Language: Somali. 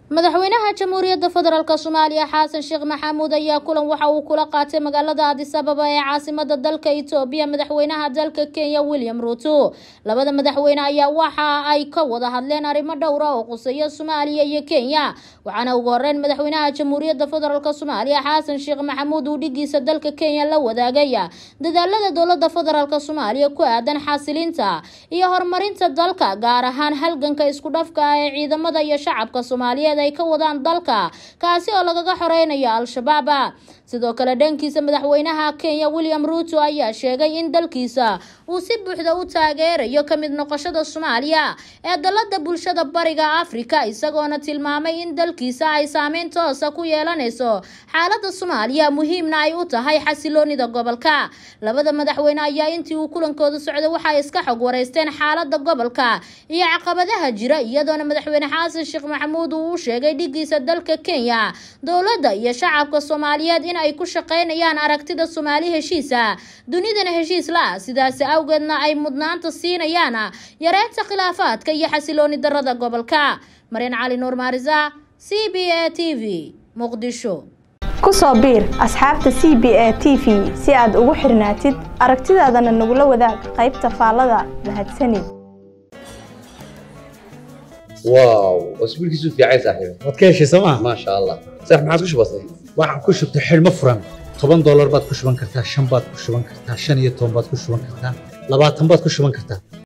madaxweynaha jamhuuriyadda federaalk soomaaliya xasan sheekh maxamuud ayaa kulan waxa uu kula qaatay magaalada adis ababa ee caasimada dalka itoobiya madaxweynaha dalka kenya william ruuto labada madaxweyne ayaa waxa ay ka wada hadleen arrimo dhowra oo quseeya soomaaliya iyo kenya waxaana ugu horeyn madaxweynaha jamhuuriyadda federaalk soomaaliya xasan sheekh maxamuud uu dhigiisa dalka kenya la wadaagaya dadaalada dowlada federaalk soomaaliya ku aadan xasilinta iyo horumarinta dalka gaar ahaan halganka isku dhafka ah ee ciidamada iyo shacabka soomaaliyeed ay ka wadaan dalka kaasi oo lagaga xoreynayo al-shabaab sidoo kale dhankiisa madaxweynaha kenya william ruuto ayaa sheegay in dalkiisa uu si buuxda u taageerayo ka mid noqoshada soomaaliya ee dalada bulshada bariga afrika isagoona tilmaamay in dalkiisa ay saameyn toosa ku yeelanayso xaalada soomaaliya muhiimna ay u tahay xasiloonida gobolka labada madaxweyne ayaa intii uu kulankooda socday waxay iska xog wareysteen xaalada gobolka iyo caqabadaha jira iyadoona madaxweyne xasan sheekh maxamuud uu u sheegay dhigiisa dalka kenya dowladda iyo shacabka soomaaliyeed in ay ku shaqeynayaan aragtida soomaali heshiisa dunidana heshiis la sidaasi awgeedna ay mudnaanta siinayaan yareynta khilaafaadka iyo xasilooni darada gobolka maryan cali nuur maarisa c b a t v muqdisho kusoo biir asxaabta c b a t v si aad ugu xirnaatid aragtidaadana nagula wadaag qaybta faallada mahadsanid واو اسبوع كيسو في عايز صاحبي waad ka heshay sooma ما شاء الله صح ما عادش بسيط waxaan ku shubtay xidhmo furan toban doolar baad ku shuban kartaa shan baad ku shuban kartaa shan iyo toban baad ku shuban kartaa labaatan baad ku shuban kartaa